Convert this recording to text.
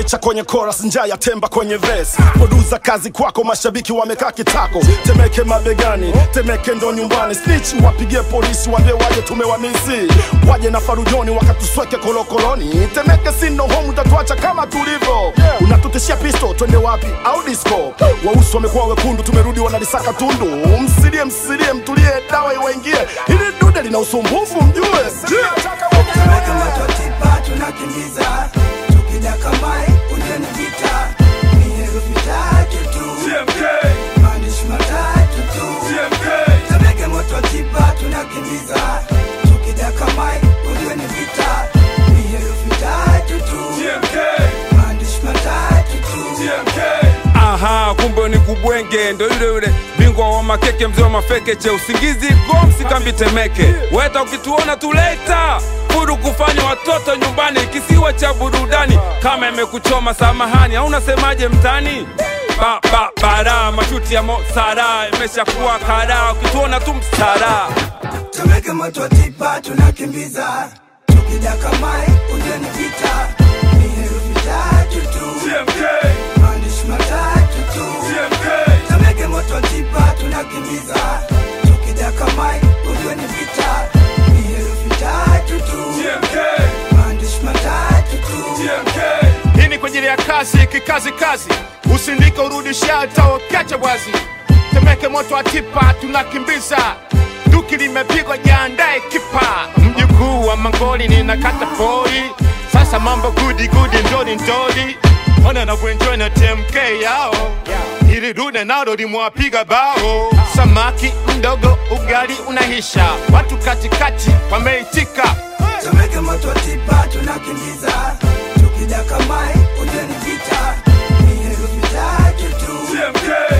cha kwenye chorus njaa ya temba kwenye verse produza kazi kwako mashabiki wamekaa kitako temeke mabegani temeke ndo nyumbani snitch wapigie polisi wambie waje tumewamisi waje na farujoni wakatusweke kolokoloni temeke sino home utatuacha kama tulivyo unatutishia pisto twende wapi au disco wausi wamekuwa wekundu tumerudi wanalisaka tundu msilie msilie mtulie dawa iwaingie hili dude lina usumbufu mjue Tumeka matotipa tunakimbiza tukidaka mai ujeni vita ni herufi tatu tu maandishi matatu tu Tumeka matotipa tunakimbiza tukidaka mai ujeni vita ni herufi tatu tu maandishi matatu tu Aha, kumbe ni kubwenge, ndo yule yule bingwa wa makeke, mzee wa mafekeche, usingizi gomsi kambi Temeke. Weta ukituona tuleta furu kufanya watoto nyumbani, kisiwa cha burudani. Kama imekuchoma samahani, au unasemaje mtani? Ba, ba, bara mashuti ya Mosara imeshakuwa kara, ukituona tu msara Tumeke matotipa tunakimbiza tukidaka mai ujeni vita ni herufi tatu tu maandishi matatu tu Tumeke matotipa tunakimbiza tukidaka mai ujeni vita ni herufi tatu tu maandishi matatu tu hii ni kwa ajili ya kazi kikazi kazi usindike urudisha hata ukiacha bwazi temeke moto wa tipa tunakimbiza duki limepigwa jiandae kipa mjukuu wa mangoli ninakata pori sasa mambo gudi gudi ndori ndori ona navyoenjoy na tmk yao ili dude nalo limwapiga bao samaki mdogo ugali unahisha watu katikati wameitika Tumeke matotipa tunakimbiza tukidaka mai ujeni vita ni herufi tatu tu